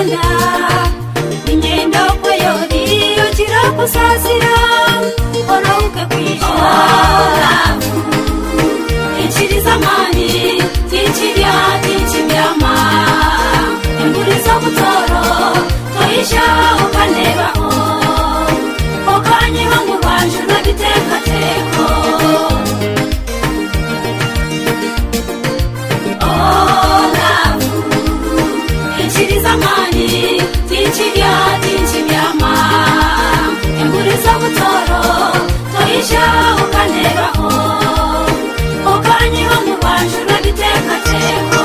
rwanda ingendo kweyori yukira kusasira orauke kwishyura ikiriza mani tikirya tikibyama inguriza butoro toyisha ukanebaho okanyiha mu rwanje nabitekateko olavu ikiriza mani tikirya tikibyama inguriza butoro toyisha ukanebaho okanyiha mu rwanje nabitekateko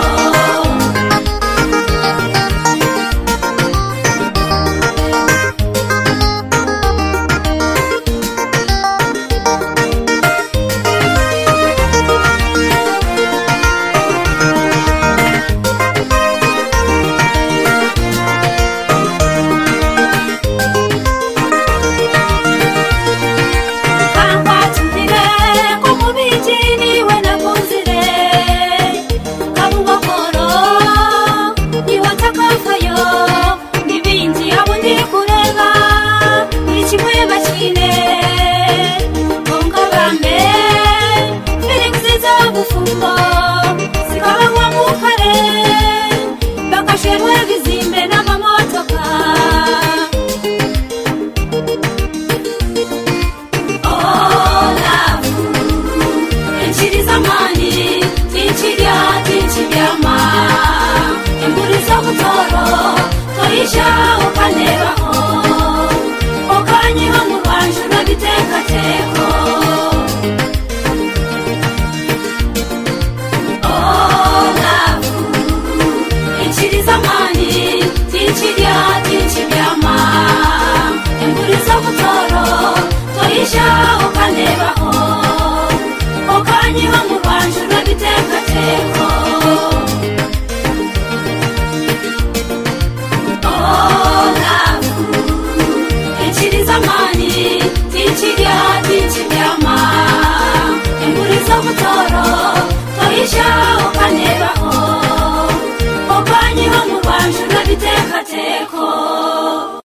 kambatumire ko mubiki niwe nakunzire kabungokoro niwe takavayo n'ibindi abo ndi kureba ni kimwe bakine ngongabambe felix z'obufumbo zikabagwa mu kare bakasherwe bizimbe n'amamotoka olavu ikiriza mani tikirya tikibyama inguriza butoro toyisha ukanebaho ukanyiha mu rwanje nabitekateko olavu ikiriza mani tikirya tikibyama inguriza butoro toyisha ukanebaho ukanyiha mu rwanje nabitekateko olavu ikiriza mani tikirya tikibyama inguriza butoro toyisha ukanebaho ukanyiha mu rwanje nabitekateko